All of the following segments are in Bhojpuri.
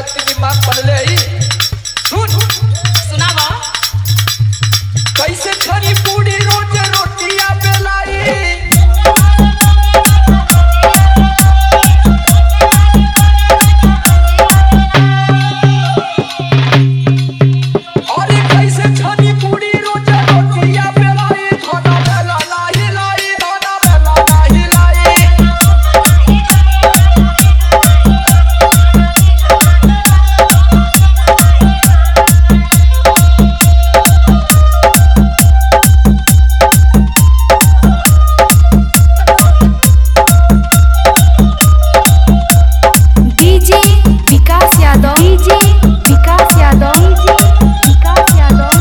के दिमाग बनले ही सुन सुनावा कैसे छनी पूरी रोज रोटियां बेलाई अरे कैसे छनी पूरी रोज रोटियां बेलाई खाना बेला नाही लाई खाना बेला नाही लाई DJ Vikas Yadav DJ Vikas Yadav DJ Vikas Yadav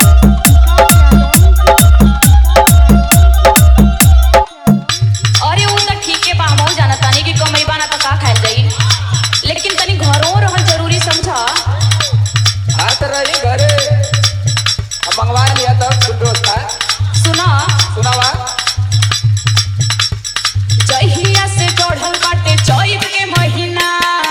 अरे उ त ठीके बा हमहू जानत तानी कि कमई बाना त का खाइल जाई लेकिन तनी घरों रहल जरूरी समझा हाथ रही घरे अब मंगवा लिया तब फुल व्यवस्था सुना सुनावा जहिया से चढ़ल बाटे चैत के महीना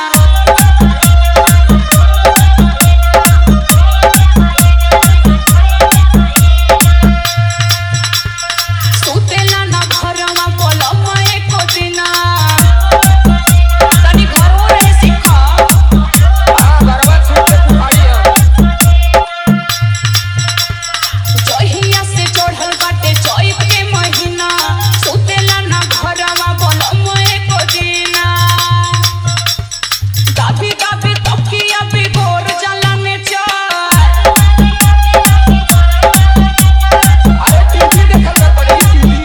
सुतेला ना घरवा पलम एको दिना तनी घरों रहे सीखा हाँ गरबा छूट के कुहाड़ी है जहिया से चढ़ल बाटे चैत के महीना सुतेला ना घरवा पलम एको दिना दाबी दाबी तकिया बिगोर जाला में चार अरे टीवी देखल कर पड़ी टीवी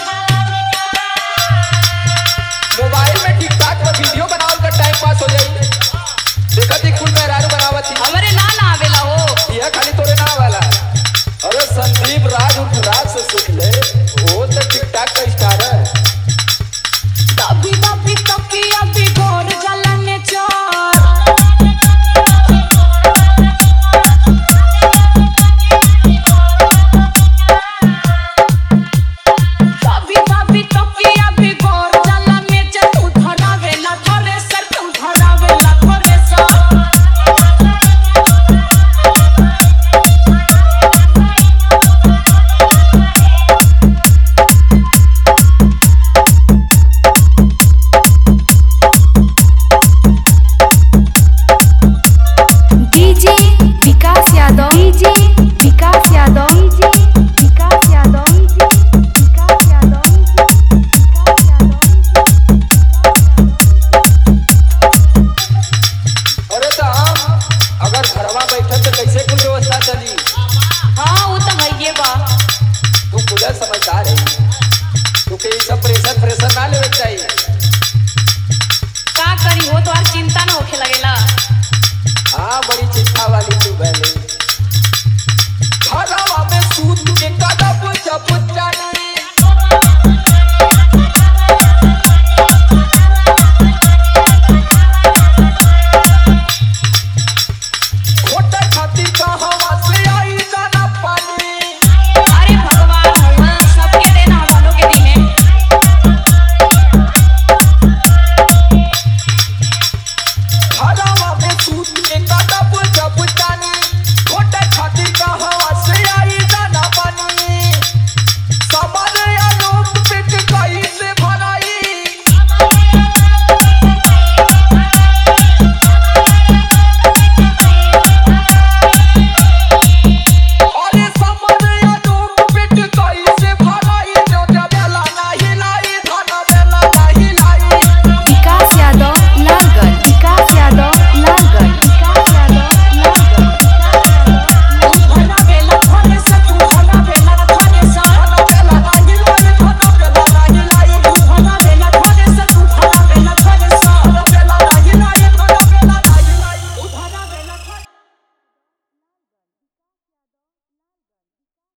मोबाइल में टिकटॉक पर वीडियो बनावल कर टाइम पास हो जाई देखत ही कुल मेहरारू बनावत ही हमरे ना ना आवेला हो यह खाली तोरे ना वाला अरे संदीप राज उठ राज से सीख ले वो तो टिकटॉक का स्टार है दाबी दाबी तकिया बिगोर जाला में चार दाबी दाबी तकिया बिगोर जाला में चार तू धरावेला थोरे सर तू धरावेला थोरे सर DJ Vikas Yadav DJ Vikas Yadav DJ Vikas Yadav DJ Vikas Yadav अरे तो हम अगर घरवा बैठल तो कैसे कुल व्यवस्था चली हाँ वो तो भइए बा तू खुदा समझदार है तू के ये सब प्रेशर प्रेशर ना लेवे के चाहिए का करी हो तो और चिंता न होखे लगेला हाँ बड़ी चिंता वाली तू पहले घरवा में सूत के कदम जब जानी